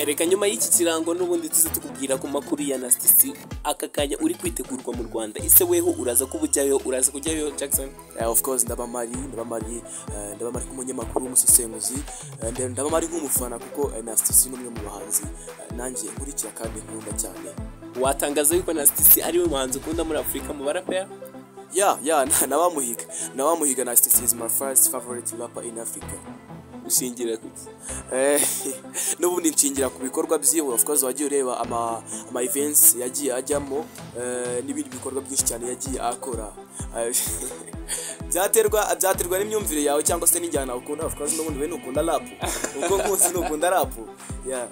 reka nyuma y'iki kirango n'ubundi tuze tukubwira ku makuru ya nasitisi aka kanya uri kwitegurwa mu rwanda ese weho uraza kuba ujyayo uraza kujyayo jackson Eh, of course ndaba mari ndaba mari eh, ndaba mari nk'umunyamakuru w'umusesenguzi eh, ndaba- ndaba mari nk'umufana kuko eh, nasitisi ni umwe mu bahanzi eh, nanjye nkurikira kandi nkunda cyane watangaza yuko nasitisi ari we muhanzi ukunda muri afurika mu barapera ya ya na- nawamuhiga nawamuhiga nasitisi is my first favorite rapper in africa ushingira kuki Eh, n'ubundi nshingira ku bikorwa byiwe of course wagiye ureba ama ama events yagiye ajyamo eh, n'ibindi bikorwa byinshi cyane yagiye akora Eh, byaterwa byaterwa n'imyumvire yawe cyangwa se n'injyana ukunda of course n'ubundi we nukunda rap ubwo nkuzi nukunda rap yeah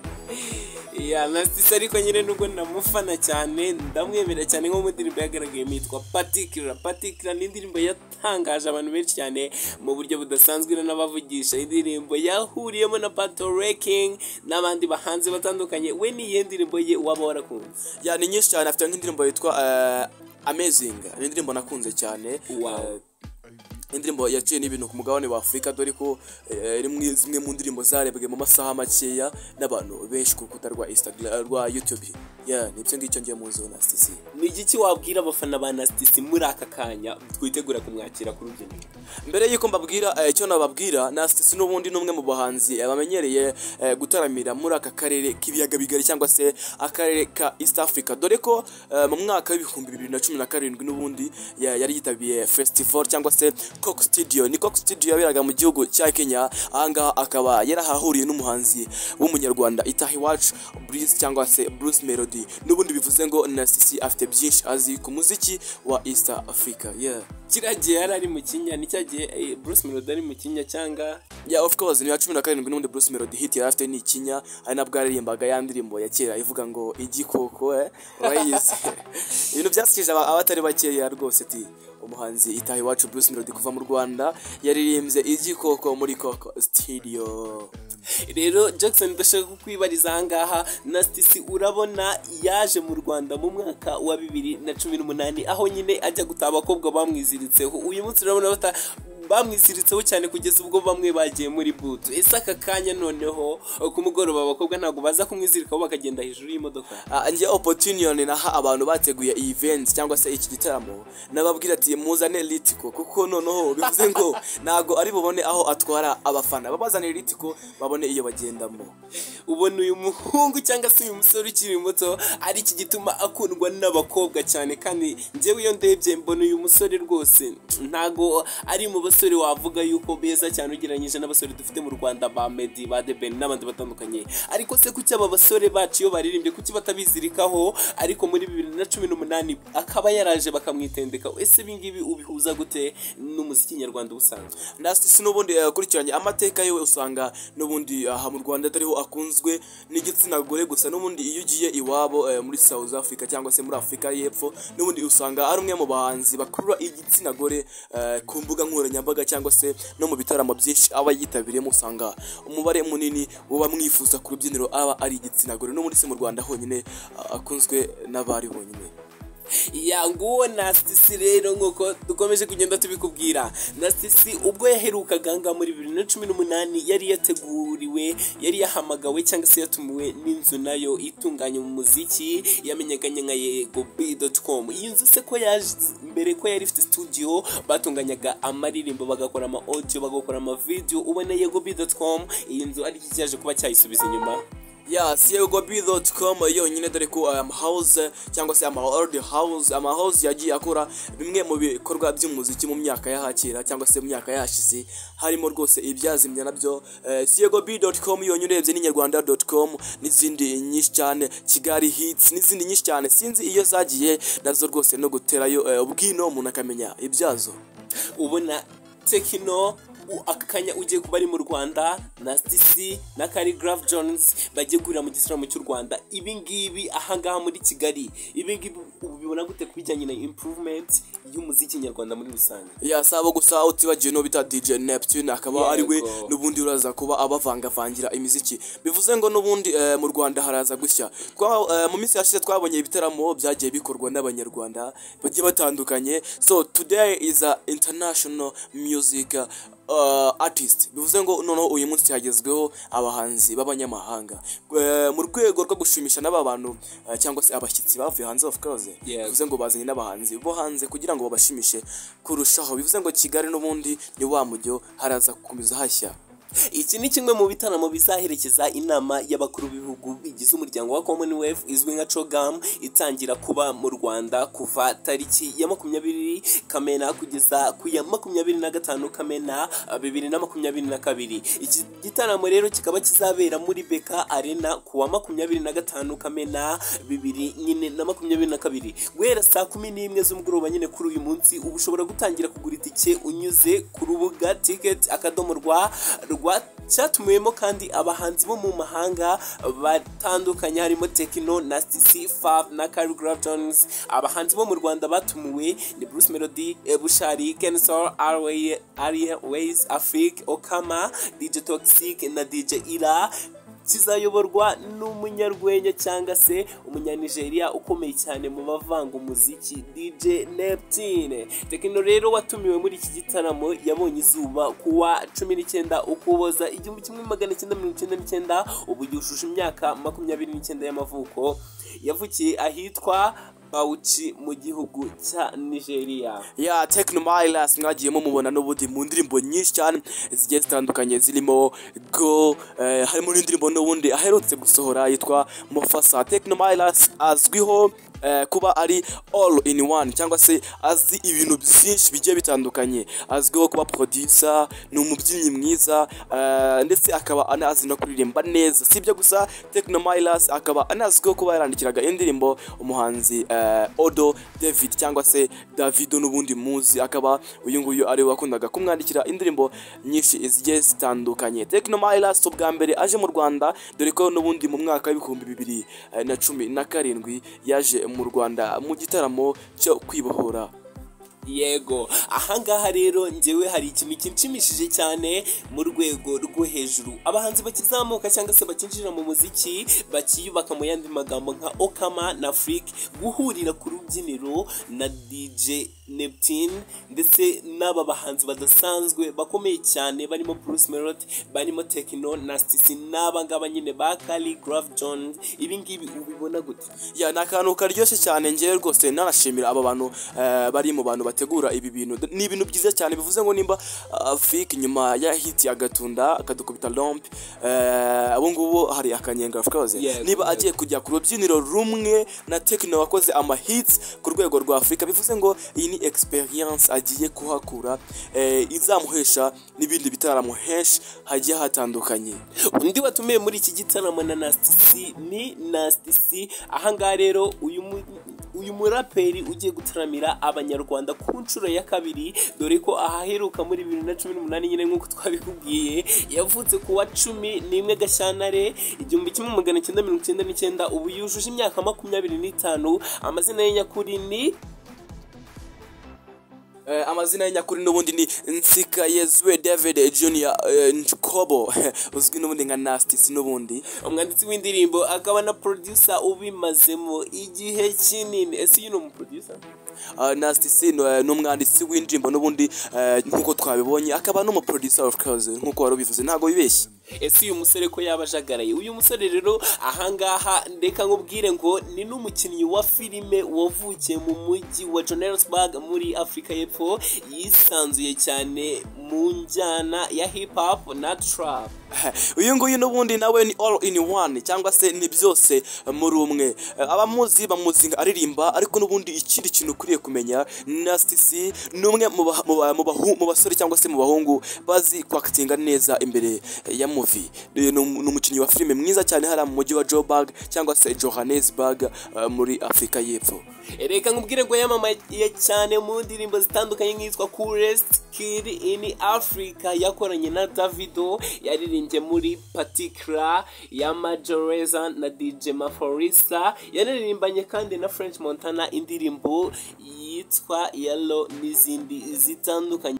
ya nasitisi ariko nyine nubwo namufana cyane ndamwemera cyane nko mu ndirimbo yagaragayemo yitwa patikira patikira ni indirimbo yatangaje abantu benshi cyane mu buryo budasanzwe iriho n'abavugisha indirimbo yahuriyemo na bato rekingi n'abandi bahanzi batandukanye we n'iyihe ndirimbo ye waba warakunze ya ni nyinshi cyane afite nk'indirimbo yitwa eh, amazing ni indirimbo nakunze cyane Wow. Eh, indirimbo yaciye n'ibintu ku mugabane wa afurika dore ko eh, ari muri zimwe mu ndirimbo zarebwe mu masaha makeya n'abantu benshi ku rukuta rwa instagram rwa youtube ya ni ibyo ngibyo ngiye muziho na stisi ni igiki wabwira abafana ba nasitisi muri aka kanya twitegura kumwakira ku rubyiniro mbere y'uko mbabwira eh, icyo nababwira na stisi n'ubundi ni umwe mu bahanzi eh, bamenyereye eh, gutaramira muri aka karere k'ibiyaga bigari cyangwa se akarere ka east africa dore ko eh, mu mwaka w'ibihumbi bibiri na cumi na karindwi n'ubundi ya- yari yitabiye festival cyangwa se coke studio ni coke studio yaberaga mu gihugu cya kenya ahangaha akaba yarahahuriye n'umuhanzi w'umunyarwanda itaha iwacu bruce cyangwa se bruce melody n'ubundi bivuze ngo na stisi afite byinshi azi ku muziki wa east africa yeah. kiriya gihe yari ari mu kinya ni cya gihe eh, bruce melody ari mu kinya cyangwa Yeah, of course ni ya cumi na karindwi n'ubundi Bruce Melody hit yari afite ni ikinya ari nabwo yaririmbaga ya ndirimbo ya kera ivuga ngo igikoko eh, urayizi ibintu byasukije aba- abatari bakeya rwose ti umuhanzi itaha iwacu Bruce Melody kuva mu Rwanda yaririmbye igikoko muri Coco Studio rero jackson ndashaka kukwibariza ahangaha nasitisi urabona yaje mu rwanda mu mwaka wa bibiri na cumi n'umunani aho nyine ajya gutaha abakobwa bamwiziritseho uyu munsi urabona bata bamwiziritseho cyane kugeza ubwo bamwe bagiye muri butu ese aka kanya noneho ku mugoroba abakobwa ntabwo baza kumwizirikaho bakagenda hejuru y'imodoka Ah, njye opportunity naha abantu bateguye iyi event cyangwa se iki gitaramo nababwira ati muzane litiko kuko noneho bivuze ngo ntago ari bubone aho atwara abafana babazanire litiko babone iyo bagendamo ubona uyu muhungu cyangwa se uyu musore ukiri muto ari iki gituma akundwa n'abakobwa cyane kandi njyewe iyo ndebye mbona uyu musore rwose ntago ari mu basore wavuga yuko beza cyane ugereranyije n'abasore dufite mu rwanda ba medi ba debeni n'abandi batandukanye ariko se kuki aba basore bacu iyo baririmbye kuki batabizirikaho ariko muri bibiri na cumi n'umunani akaba yaraje bakamwitendeka ese ibingibi ubihuza gute n'umuziki nyarwanda ubusanzwe nasitisi n'ubundi yakurikiranye amateka yiwe usanga n'ubundi aha mu rwanda atariho akunzwe n'igitsina gore gusa n'ubundi iyo ugiye iwabo eh, muri south africa cyangwa se muri afurika y'epfo n'ubundi usanga ari umwe mu bahanzi bakurura igitsina gore eh, ku mbuga nkoranyambaga cyangwa se no mu bitaramo byinshi aba yitabiriyemo usanga umubare munini uba mwifuza ku rubyiniro aba ari igitsina gore n'ubundi si mu rwanda honyine ah, akunzwe n'abari bonyine ya nguwo nasitisi rero nk'uko dukomeje kugenda tubikubwira nasitisi ubwo yaherukaga aha ngaha muri bibiri na cumi n'umunani yari yateguriwe yari yahamagawe cyangwa se yatumiwe n'inzu nayo itunganya umuziki yamenyekanye nka yego com iyi nzu se ko yaje mbere ko yari ifite studio batunganyaga amaririmbo bagakora ama audio bagakora ama video ubona yego com iyi nzu ari iki cyaje kuba cyayisubiza inyuma ya cgob.com yonyine dore ko aya house cyangwa se ama old house ama house yagiye akora bimwe mu bikorwa by'umuziki mu myaka y'ahakera cyangwa se mu myaka yashize harimo rwose ibyazimya nabyo eh, cgob.com yonyine urebye n'inyarwanda.com n'izindi nyinshi cyane kigali hits n'izindi nyinshi cyane sinzi iyo zagiye nazo rwose no guterayo eh, ubwino umuntu akamenya ibyazo ubona tekino u- aka kanya ugiye kuba ari mu rwanda na stc na carigraph jones bajye guhurira mu gitaramo cy'u rwanda ibi ngibi ahangaha muri kigali ibi ngibi ubu bibona gute ku bijyanye na improvement y'umuziki nyarwanda muri rusange ya sabo gusa utibagiwe no bita DJ Neptune akaba Yego. ari we n'ubundi uraza kuba abavangavangira imiziki bivuze ngo n'ubundi eh, mu Rwanda haraza gushya Kwa- eh, mu minsi yashize twabonye ibitaramo byagiye bikorwa n'abanyarwanda bagiye batandukanye so today is a international music uh, artist bivuze ngo noneho uyu munsi hagezweho abahanzi b'abanyamahanga Eh, mu rwego rwo gushimisha n'aba bantu eh, cyangwa se abashyitsi bavuye hanze of course Yes. bivuze ngo bazanye n'abahanzi bo hanze kugira ngo babashimishe kurushaho bivuze ngo kigali n'ubundi ni wa mujyo haraza gukomeza hashya iki ni kimwe mu bitaramo bizaherekeza inama y'abakuru b'ibihugu bigize umuryango wa commonwealth izwi nka cogam itangira kuba mu rwanda kuva tariki ya makumyabiri kamena kugeza ku ya makumyabiri na gatanu kamena ah, bibiri na makumyabiri na kabiri iki gitaramo rero kikaba kizabera muri beka arena ku wa makumyabiri na gatanu kamena bibiri nyine na makumyabiri na kabiri guhera saa kumi n'imwe z'umugoroba nyine kuri uyu munsi uba ushobora gutangira kugura itike unyuze ku rubuga ticket akadomo rwa rwa cyatumiwemo kandi abahanzi bo mu mahanga batandukanye harimo tekino na cc fav na kari jones abahanzi bo mu rwanda batumiwe ni bruce melody eh, bushari kensor airways afrique okama dj toxic na dj ira kizayoborwa n'umunyarwenya cyangwa se umunyanigeriya ukomeye cyane mu bavanga umuziki dj neptune tekino rero watumiwe muri iki gitaramo yabonye izuba kuwa cumi n'icyenda ukuboza igihumbi kimwe magana cyenda mirongo icyenda n'icyenda ubu yujuje imyaka makumyabiri n'icyenda y'amavuko yavukiye ahitwa bawuci mu gihugu cya nigeria ya Techno Miles mwagiye mumubona n'ubundi mu ndirimbo nyinshi cyane zigiye zitandukanye zirimo go eh, harimo n'indirimbo n'ubundi aherutse gusohora yitwa Mufasa Techno Miles azwiho eh, kuba ari all in one cyangwa se azi ibintu byinshi bigiye bitandukanye azwiho kuba producer ni umubyinnyi mwiza eh, ndetse akaba anazi no kuririmba neza sibyo gusa Techno Miles akaba anazwiho kuba yarandikiraga indirimbo umuhanzi eh, Odo David cyangwa se Davido n'ubundi muzi akaba uyu nguyu ari we wakundaga kumwandikira indirimbo nyinshi zigiye zitandukanye Techno Miles ubwa mbere aje mu Rwanda dore ko n'ubundi mu mwaka w'ibihumbi bibiri eh, na cumi na karindwi yaje mu Rwanda mu gitaramo cyo kwibohora yego ahangaha rero njyewe hari ikintu kinshimishije cyane mu rwego rwo hejuru abahanzi bakizamuka cyangwa se bakinjira mu muziki bakiyubaka mu yandi magambo nka okama na afurike guhurira ku rubyiniro na dj neptune ndetse n'aba bahanzi badasanzwe bakomeye cyane barimo bruce melody barimo tekino na stisi n'aba ngaba nyine ba kari graf jones ibi ngibi ubibona gute ya ni akantu karyoshye cyane ngewe rwose nanashimira aba bantu eh, bari mu bantu bategura ibi bintu D- ni ibintu byiza cyane bivuze ngo nimba afurika nyuma ya hiti agatunda akadukubita rompe abo ngubu hari akanyenga afurikaze Yego, niba yego. agiye kujya ku rubyiniro rumwe na tekino wakoze amahitsi ku rwego rwa afurika bivuze ngo iyi ni experience agiye kuhakura eh, izamuhesha n'ibindi bitaramo henshi hagiye hatandukanye undi watumiwe muri iki gitaramo na nasitisi ni nasitisi ahangaha rero uyu mu- uyu muraperi ugiye gutaramira abanyarwanda ku nshuro ya kabiri dore ko ahaheruka muri bibiri na cumi n'umunani nyine nk'uko twabikubwiye yavutse ku wa cumi n'imwe gashyantare igihumbi kimwe magana cyenda mirongo icyenda n'icyenda ubu yujuje imyaka makumyabiri n'itanu amazina ye nyakuri ni Eh, amazina ye nyakuri n'ubundi ni nsika yezwe david junior eh, nkobo uzwi n'ubundi nka nastis n'ubundi umwanditsi w'indirimbo akaba na producer ubimazemo igihe kinini ese uyu ni umuproducer uh, nastis ni eh, ni umwanditsi w'indirimbo n'ubundi eh, nk'uko twabibonye akaba n'umuproducer of course nk'uko wari ubivuze ntabwo bibeshye ese uyu musore ko yaba ajagaraye uyu musore rero ahangaha reka nkubwire ngo ni n'umukinnyi wa filime wavukiye mu mujyi wa johannesburg muri afurika y'epfo yisanzuye cyane mu njyana ya hip hop na trap uyu nguyu n'ubundi nawe ni all in one cyangwa se ni byose muri umwe Eh, abamuzi bamuzi nka aririmba ariko n'ubundi ikindi kintu ukwiriye kumenya nasitisi ni umwe mu ba- mu ba- mu bahu- mu basore cyangwa se mu bahungu bazi kwakitinga neza imbere ya muvi Eh, ni um- ni umukinnyi wa filime mwiza cyane hariya mu mujyi wa joburg cyangwa se johannesburg eh, muri afurika y'epfo reka nkubwire ngo yamamaye cyane mu ndirimbo zitandukanye nk'izwa coolest kid in africa yakoranye na davido yaririmbye muri patikra ya majoreza na dj maforisa yanaririmbanye kandi na french montana indirimbo yitwa yellow n'izindi zitandukanye